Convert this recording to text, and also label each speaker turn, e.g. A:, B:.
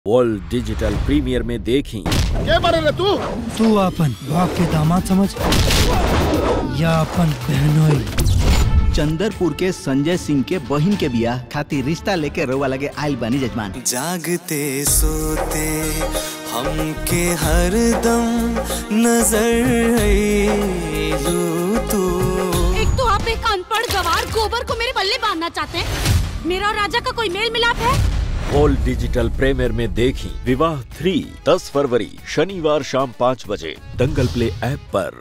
A: world digital premier में देखी
B: के बारे रे तू
C: तू अपन बाप के दामाद समझ या अपन बहनोई
D: चंदरपुर के संजय सिंह के बहिन के बियाह खातिर रिश्ता लेके रउआ लगे आइल बानी जजमान
E: जागते सोते हमके हरदम नजर आइलू तू
F: एक तो आप एक अनपढ़ गवार गोबर को मेरे पल्ले बांधना चाहते हैं मेरा और राजा का कोई मेल मिलाप है
A: वर्ल्ड डिजिटल प्रीमियर में देखी विवाह थ्री दस फरवरी शनिवार शाम पाँच बजे दंगल प्ले ऐप पर